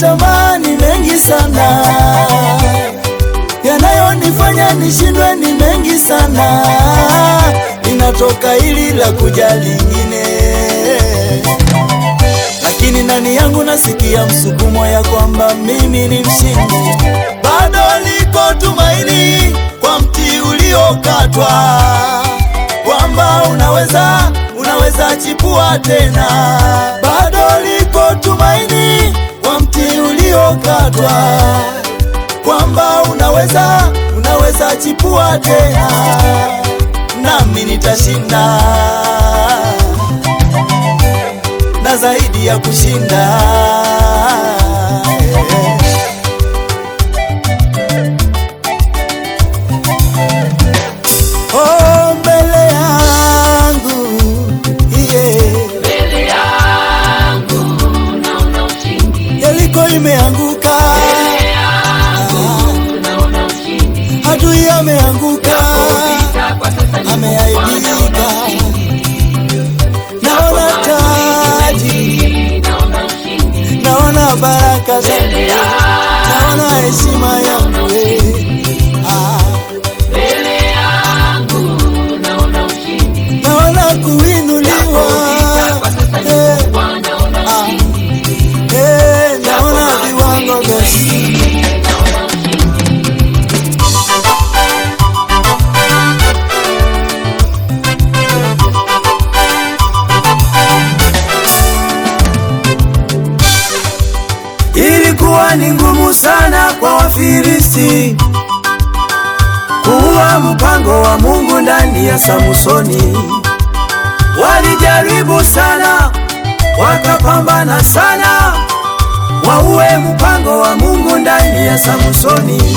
tamaa ni mengi sana, yanayonifanya nishindwe ni mengi sana, inatoka hili la kuja lingine, lakini ndani yangu nasikia msukumo ya kwamba mimi ni mshindi, bado liko tumaini kwa mti uliokatwa, kwamba unaweza unaweza chipua tena, bado liko tumaini kwa mti uliokatwa, kwamba unaweza unaweza chipua tena, nami nitashinda na zaidi ya kushinda. Oh, mbele yangu yeah. Mbele yangu naona ushindi, Yeriko imeanguka, mbele yangu naona ushindi, adui ameanguka, vita kwa sasa ni ameaibika. Naona taji, naona ushindi, naona baraka mbele zangu, yangu naona heshima yangu eh. Ah, mbele yangu naona ushindi, naona kuinuliwa kwa sasa ni eh, naona ah, ushindi, eh, naona viwango vya naona ushindi. Ilikuwa ni ngumu sana kwa Wafilisti kuua mpango wa Mungu ndani ya Samsoni. Walijaribu sana, wakapambana sana, waue mpango wa Mungu ndani ya Samsoni.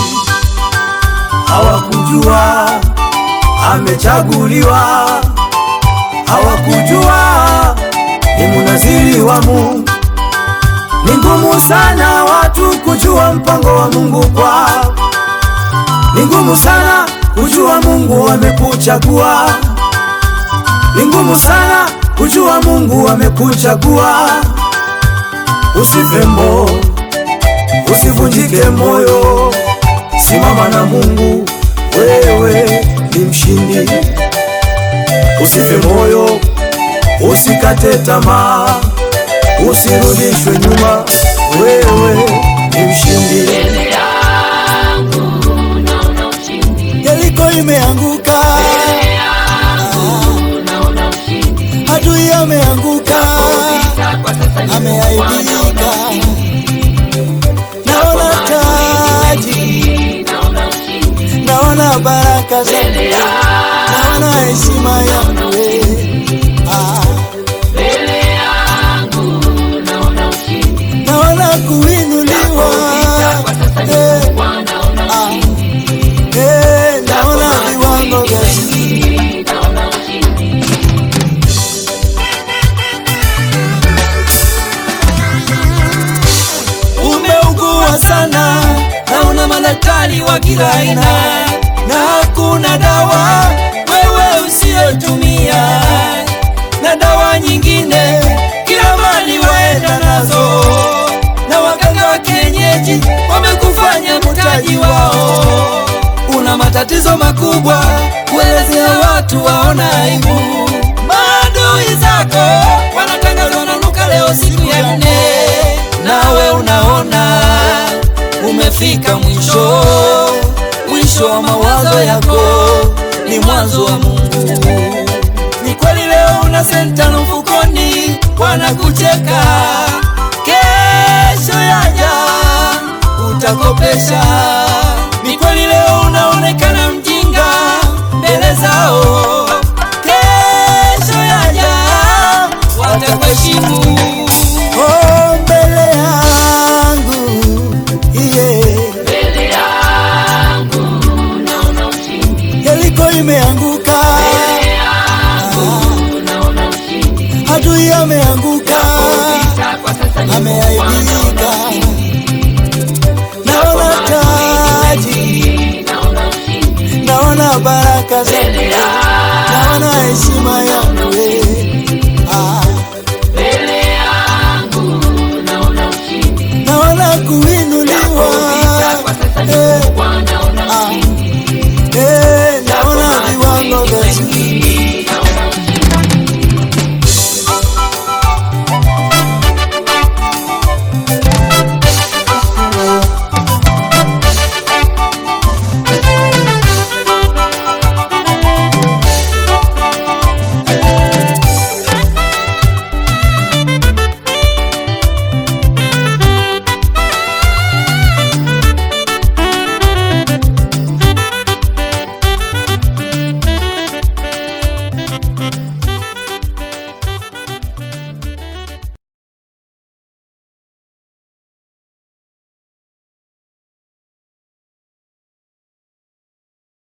Hawakujua amechaguliwa, hawakujua ni munaziri wa Mungu. Ni ngumu sana watu kujua mpango wa Mungu kwao. Ni ngumu sana kujua Mungu amekuchagua. Ni ngumu sana kujua Mungu amekuchagua. Usife moyo, usivunjike moyo, simama na Mungu, wewe ni mshindi. Usife moyo, usikate tamaa, usirudishwe nyuma, wewe ni mshindi. Mbele yangu naona ushindi, Yeriko imeanguka, mbele yangu naona ushindi, adui ameanguka, vita kwa sasa ni ameaibika. Naona taji, naona ushindi, naona baraka zangu, naona heshima yangu eh. Ah, mbele yangu naona ushindi, naona kuinuliwa kwa sasa ni eh, naona ah, eh, naona viwango vya ushindi, naona ushindi. umeugua sana, naona madaktari wa kila aina, na hakuna dawa wewe usiyotumia, na dawa nyingine kila mali waenda nazo, na waganga wa kienyeji wamekufanya mtaji wao. Una matatizo makubwa, kuelezea watu waona aibu. Maadui zako wanatangazwa wananuka leo siku ya nne, nawe unaona umefika mwisho. Mwisho wa mawazo yako ni mwanzo wa Mungu. Ni kweli leo una senta na mfukoni, wanakucheka. Kesho yaja utakopesha. Ni kweli leo unaonekana mjinga mbele zao, kesho yaja watakuheshimu. Oh, mbele yangu yeah. Mbele yangu naona ushindi, Yeriko imeanguka, mbele yangu naona ushindi, adui ameanguka, vita kwa sasa ni ameaibika. Naona taji, naona ushindi, naona baraka mbele zangu,